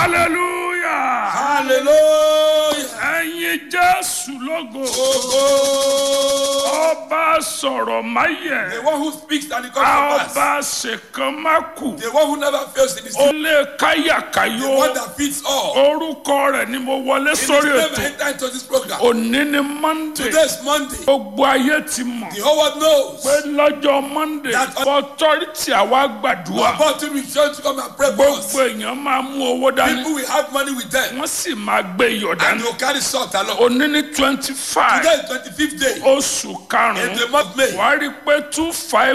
hallelujah hallelujah. ẹ̀yin jésù lógo Ogo. ọba sọ̀rọ̀ máyẹ̀ The one who speaks and it comes to pass. ọba ṣèkan má kù The one who never fails in his ó name. lé The káyàkáyò one that fits all. orúkọ rẹ̀ ni mo wọlé In his sórí name I ètò enter into this program. òní ni monday Today is Monday. gbogbo ayé ti mọ̀ The whole world knows. pé lọ́jọ́ monday That- authority àwa gbàdúrà About to return to come and pray for us. gbogbo èèyàn máa mú owó dání People will have money with them. wọ́n sì máa gbé iyọ̀ And dání they will carry salt along. òní ní twenty five Today is 25th day oṣù in karùn-ún the month of May. wàá rí i pé two five